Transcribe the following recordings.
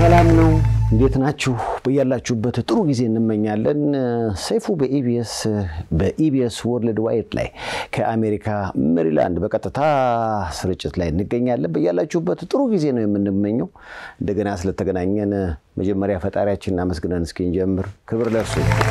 ሰላም ነው። እንዴት ናችሁ? በያላችሁበት ጥሩ ጊዜ እንመኛለን። ሰይፉ በኢቢኤስ በኢቢኤስ ወርልድ ዋይድ ላይ ከአሜሪካ ሜሪላንድ በቀጥታ ስርጭት ላይ እንገኛለን። በያላችሁበት ጥሩ ጊዜ ነው የምንመኘው። እንደገና ስለተገናኘን መጀመሪያ ፈጣሪያችንን አመስግነን እስኪንጀምር ክብር ለእርሱ።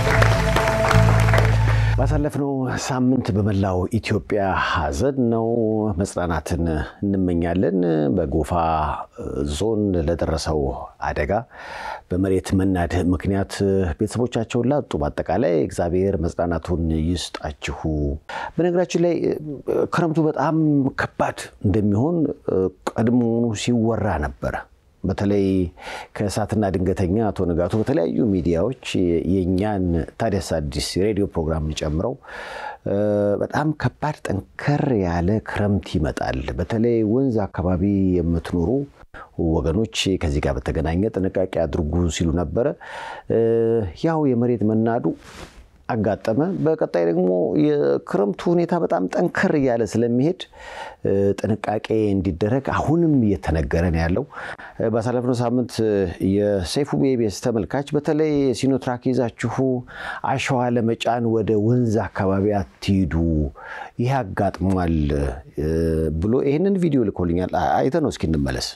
ባሳለፍነው ሳምንት በመላው ኢትዮጵያ ሐዘን ነው። መጽናናትን እንመኛለን። በጎፋ ዞን ለደረሰው አደጋ በመሬት መናድ ምክንያት ቤተሰቦቻቸውን ላጡ በአጠቃላይ እግዚአብሔር መጽናናቱን ይስጣችሁ። በነገራችን ላይ ክረምቱ በጣም ከባድ እንደሚሆን ቀድሞውኑ ሲወራ ነበረ። በተለይ ከእሳትና ድንገተኛ አቶ ንጋቱ በተለያዩ ሚዲያዎች የእኛን ታዲያስ አዲስ የሬዲዮ ፕሮግራም ጨምረው በጣም ከባድ ጠንከር ያለ ክረምት ይመጣል፣ በተለይ ወንዝ አካባቢ የምትኖሩ ወገኖች ከዚህ ጋር በተገናኘ ጥንቃቄ አድርጉ ሲሉ ነበረ። ያው የመሬት መናዱ አጋጠመ። በቀጣይ ደግሞ የክረምቱ ሁኔታ በጣም ጠንከር እያለ ስለሚሄድ ጥንቃቄ እንዲደረግ አሁንም እየተነገረ ነው ያለው። ባሳለፍነው ሳምንት የሰይፉ በኢቢኤስ ተመልካች በተለይ ሲኖትራክ ይዛችሁ አሸዋ ለመጫን ወደ ወንዝ አካባቢ አትሂዱ፣ ይህ አጋጥሟል ብሎ ይህንን ቪዲዮ ልኮልኛል። አይተ ነው እስኪ እንመለስ።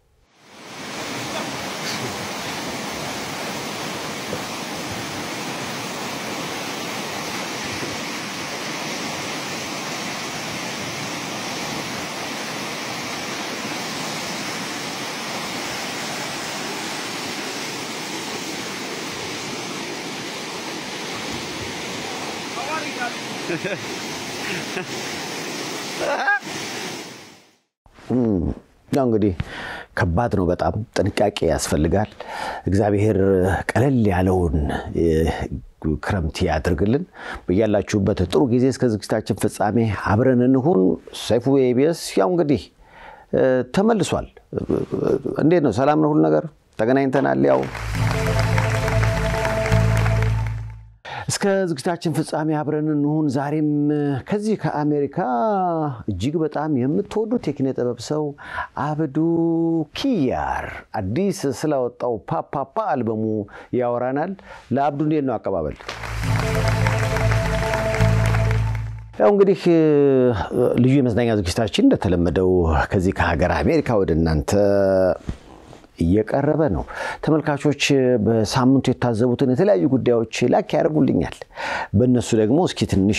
ያው እንግዲህ ከባድ ነው። በጣም ጥንቃቄ ያስፈልጋል። እግዚአብሔር ቀለል ያለውን ክረምት ያድርግልን። በያላችሁበት ጥሩ ጊዜ እስከ ዝግጅታችን ፍጻሜ አብረን እንሁን። ሰይፉ በኢቢኤስ ያው እንግዲህ ተመልሷል። እንዴት ነው? ሰላም ነው? ሁሉ ነገር ተገናኝተናል። ያው እስከ ዝግጅታችን ፍጻሜ አብረን እንሁን። ዛሬም ከዚህ ከአሜሪካ እጅግ በጣም የምትወዱት የኪነ ጥበብ ሰው አብዱ ኪያር አዲስ ስላወጣው ፓፓፓ አልበሙ ያወራናል። ለአብዱ እንዴት ነው አቀባበል? ያው እንግዲህ ልዩ የመዝናኛ ዝግጅታችን እንደተለመደው ከዚህ ከሀገር አሜሪካ ወደ እናንተ እየቀረበ ነው። ተመልካቾች በሳምንቱ የታዘቡትን የተለያዩ ጉዳዮች ላክ ያደርጉልኛል። በእነሱ ደግሞ እስኪ ትንሽ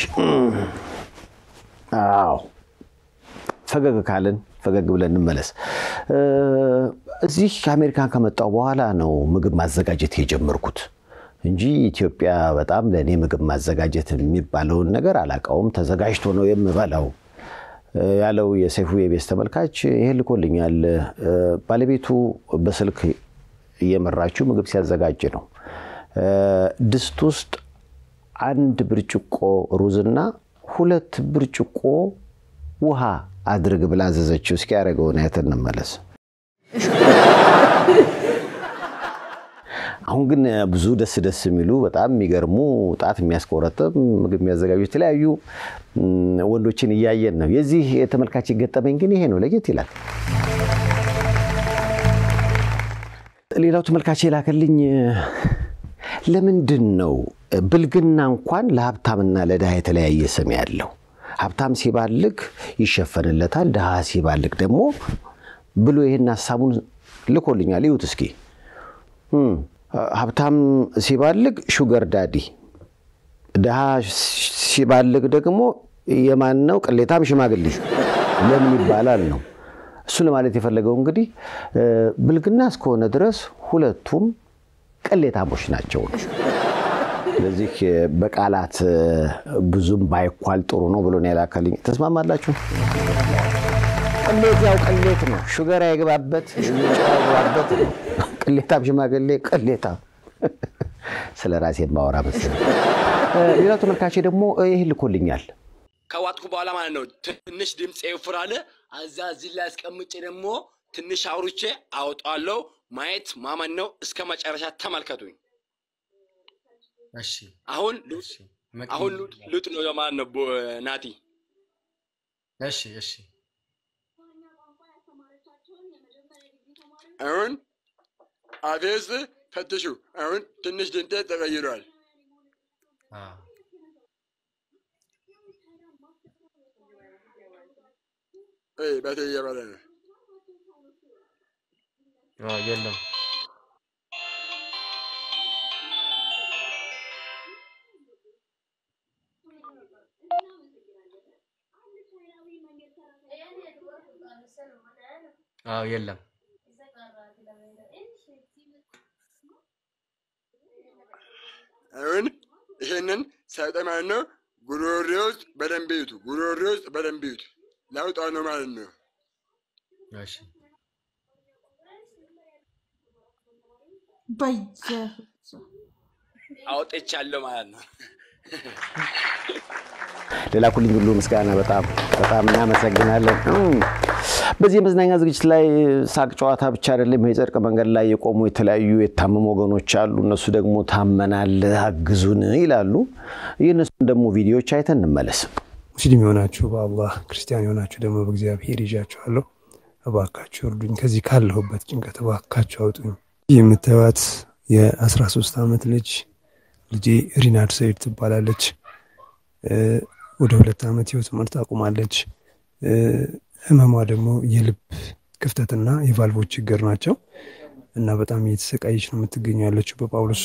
አዎ ፈገግ ካለን ፈገግ ብለን እንመለስ። እዚህ ከአሜሪካን ከመጣሁ በኋላ ነው ምግብ ማዘጋጀት የጀመርኩት እንጂ ኢትዮጵያ በጣም ለእኔ ምግብ ማዘጋጀት የሚባለውን ነገር አላውቀውም። ተዘጋጅቶ ነው የምበላው ያለው የሰይፉ የኢቢኤስ ተመልካች ይሄ ልኮልኛል። ባለቤቱ በስልክ እየመራችው ምግብ ሲያዘጋጅ ነው። ድስት ውስጥ አንድ ብርጭቆ ሩዝና ሁለት ብርጭቆ ውሃ አድርግ ብላ አዘዘችው። እስኪ ያደረገውን አይተን እንመለስ። አሁን ግን ብዙ ደስ ደስ የሚሉ በጣም የሚገርሙ ጣት የሚያስቆረጥም ምግብ የሚያዘጋጁ የተለያዩ ወንዶችን እያየን ነው። የዚህ የተመልካች ገጠመኝ ግን ይሄ ነው፣ ለየት ይላል። ሌላው ተመልካች የላከልኝ ለምንድን ነው ብልግና እንኳን ለሀብታምና ለድሃ የተለያየ ስም ያለው? ሀብታም ሲባልግ ይሸፈንለታል፣ ድሃ ሲባልግ ደግሞ ብሎ ይህን ሀሳቡን ልኮልኛል። ይሁት እስኪ ሀብታም ሲባልግ ሹገር ዳዲ፣ ድሃ ሲባልግ ደግሞ የማን ነው ቅሌታም ሽማግሌ ለምን ይባላል ነው። እሱ ለማለት የፈለገው እንግዲህ ብልግና እስከሆነ ድረስ ሁለቱም ቅሌታሞች ናቸው። ስለዚህ በቃላት ብዙም ባይኳል ጥሩ ነው ብሎ ነው የላከልኝ። ተስማማላችሁ? ቅሌት ያው ቅሌት ነው። ሹገር አይገባበት አይገባበት ነው። ቅሌታም ሽማግሌ ቅሌታም። ስለ ራሴ ማወራ መሰለኝ። ሌላው ተመልካቼ ደግሞ ይህ ልኮልኛል። ከዋጥኩ በኋላ ማለት ነው ትንሽ ድምፅ ይፍራል። አዛ እዚህ ላይ አስቀምጬ ደግሞ ትንሽ አውርቼ አወጣለሁ። ማየት ማመን ነው። እስከ መጨረሻ ተመልከቱኝ። እሺ አሁን እሺ አሁን ልጥ ነው ማለት ነው ናቲ እሺ እሺ አሁን አፌ ውስጥ ፈትሹ። አሁን ትንሽ ድምጤ ተቀይሯል። አዎ እ በቴ እየበለ ነው። አዎ የለም አዎ የለም አሁን ይሄንን ሳይጠ ማለት ነው ጉሮሬ ውስጥ በደንብ ይዩት። ጉሮሬ ውስጥ በደንብ ይዩት። ለውጣ ነው ማለት ነው። እሺ በየ አውጥቻለሁ ማለት ነው። ለላኩልኝ ሁሉ ምስጋና በጣም በጣም እናመሰግናለን። እም፣ በዚህ የመዝናኛ ዝግጅት ላይ ሳቅ ጨዋታ ብቻ አይደለም። የጽድቅ መንገድ ላይ የቆሙ የተለያዩ የታመሙ ወገኖች አሉ። እነሱ ደግሞ ታመናል አግዙን ይላሉ። የእነሱን ደግሞ ቪዲዮዎች አይተን እንመለስ። ሙስሊም የሆናችሁ በአላህ ክርስቲያን የሆናችሁ ደግሞ በእግዚአብሔር ይዣችኋለሁ። እባካችሁ እርዱኝ፣ ከዚህ ካለሁበት ጭንቀት እባካችሁ አውጡኝ። ይህ የምታዩት የ13 ዓመት ልጅ ልጄ ሪናድ ሰይድ ትባላለች። እ፣ ወደ ሁለት ዓመት ህይወት ትምህርት አቁማለች። እ፣ ህመሟ ደግሞ የልብ ክፍተትና የቫልቮች ችግር ናቸው እና በጣም እየተሰቃየች ነው የምትገኘው ያለችው በጳውሎስ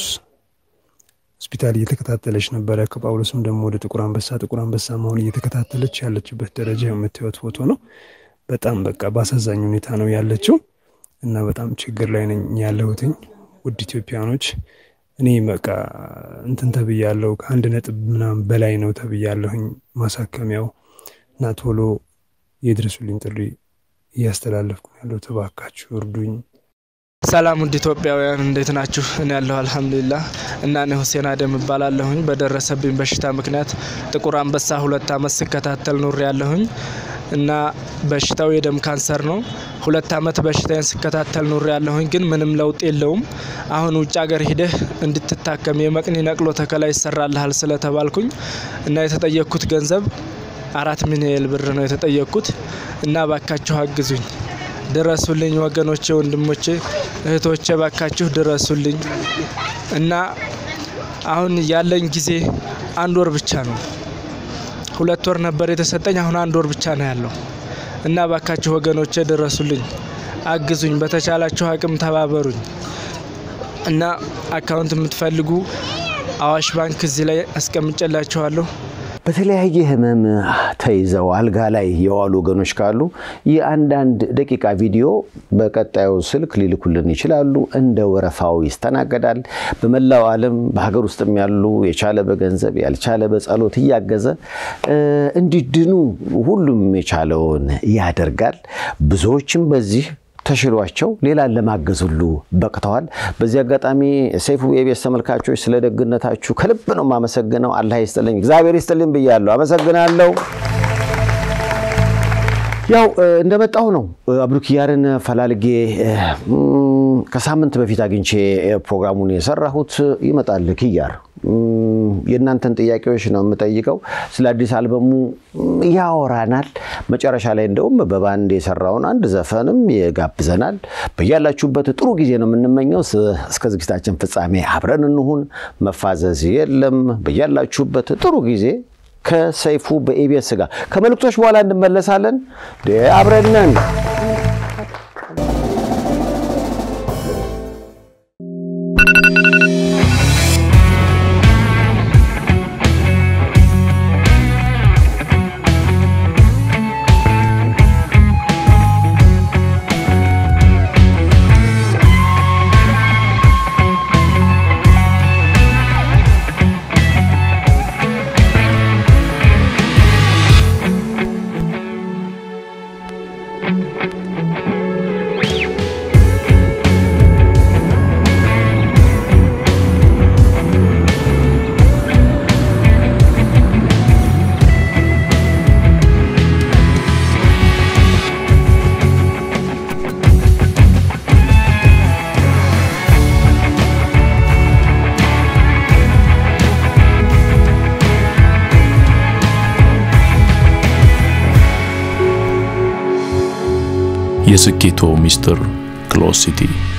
ሆስፒታል እየተከታተለች ነበረ። ከጳውሎስም ደግሞ ወደ ጥቁር አንበሳ ጥቁር አንበሳ መሆን እየተከታተለች ያለችበት ደረጃ የምታዩት ፎቶ ነው። በጣም በቃ በአሳዛኝ ሁኔታ ነው ያለችው እና በጣም ችግር ላይ ነኝ ያለሁትኝ። ውድ ኢትዮጵያኖች እኔ በቃ እንትን ተብያለሁ። ከአንድ ነጥብ ምናምን በላይ ነው ተብያለሁኝ ማሳከሚያው እና ቶሎ የድረሱልኝ ጥሪ እያስተላለፍኩ ነው ያለሁት። እባካችሁ እርዱኝ። ሰላም ውድ ኢትዮጵያውያን እንዴት ናችሁ? እኔ ያለሁ አልሐምዱሊላህ እና እኔ ሁሴን አደም እባላለሁኝ። በደረሰብኝ በሽታ ምክንያት ጥቁር አንበሳ ሁለት አመት ስከታተል ኑሬ ያለሁኝ እና በሽታው የደም ካንሰር ነው። ሁለት አመት በሽታዬን ስከታተል ኑሬ ያለሁኝ ግን ምንም ለውጥ የለውም። አሁን ውጭ ሀገር ሂደህ እንድትታከም የመቅኒ ነቅሎ ተከላ ይሰራልሃል ስለተባልኩኝ እና የተጠየቅኩት ገንዘብ አራት ሚሊዮን ብር ነው የተጠየቅኩት እና ባካችሁ አግዙኝ ድረሱልኝ ወገኖቼ፣ ወንድሞቼ፣ እህቶቼ ባካችሁ ድረሱልኝ እና አሁን ያለኝ ጊዜ አንድ ወር ብቻ ነው። ሁለት ወር ነበር የተሰጠኝ፣ አሁን አንድ ወር ብቻ ነው ያለው እና ባካችሁ ወገኖቼ ድረሱልኝ፣ አግዙኝ፣ በተቻላችሁ አቅም ተባበሩኝ እና አካውንት የምትፈልጉ አዋሽ ባንክ እዚህ ላይ አስቀምጬላችኋለሁ። በተለያየ ህመም ተይዘው አልጋ ላይ የዋሉ ወገኖች ካሉ የአንዳንድ ደቂቃ ቪዲዮ በቀጣዩ ስልክ ሊልኩልን ይችላሉ። እንደ ወረፋው ይስተናገዳል። በመላው ዓለም በሀገር ውስጥም ያሉ የቻለ በገንዘብ ያልቻለ በጸሎት እያገዘ እ፣ እንዲድኑ ሁሉም የቻለውን ያደርጋል። ብዙዎችም በዚህ ተሽሏቸው ሌላን ለማገዝ ሁሉ በቅተዋል። በዚህ አጋጣሚ ሰይፉ የኢቢኤስ ተመልካቾች ስለ ደግነታችሁ ከልብ ነው የማመሰግነው። አላህ ይስጥልኝ፣ እግዚአብሔር ይስጥልኝ ብያለሁ። አመሰግናለሁ። ያው እ፣ እንደመጣሁ ነው እ፣ አብዱኪያርን ፈላልጌ እ፣ እም፣ ከሳምንት በፊት አግኝቼ እ፣ ፕሮግራሙን የሰራሁት ይመጣል ኪያር እም፣ የእናንተን ጥያቄዎች ነው የምጠይቀው። ስለ አዲስ አልበሙ እም፣ ያወራናል። መጨረሻ ላይ እንደውም በባንድ የሰራውን አንድ ዘፈንም ይጋብዘናል። በያላችሁበት ጥሩ ጊዜ ነው የምንመኘው። ስ- እስከ ዝግጅታችን ፍጻሜ አብረን እንሁን። መፋዘዝ የለም። በያላችሁበት ጥሩ ጊዜ ከሰይፉ በኢቢኤስ ጋር ከመልእክቶች በኋላ እንመለሳለን። ደ አብረን ነን። የስኬቶ ሚስጥር ክሎሲቲ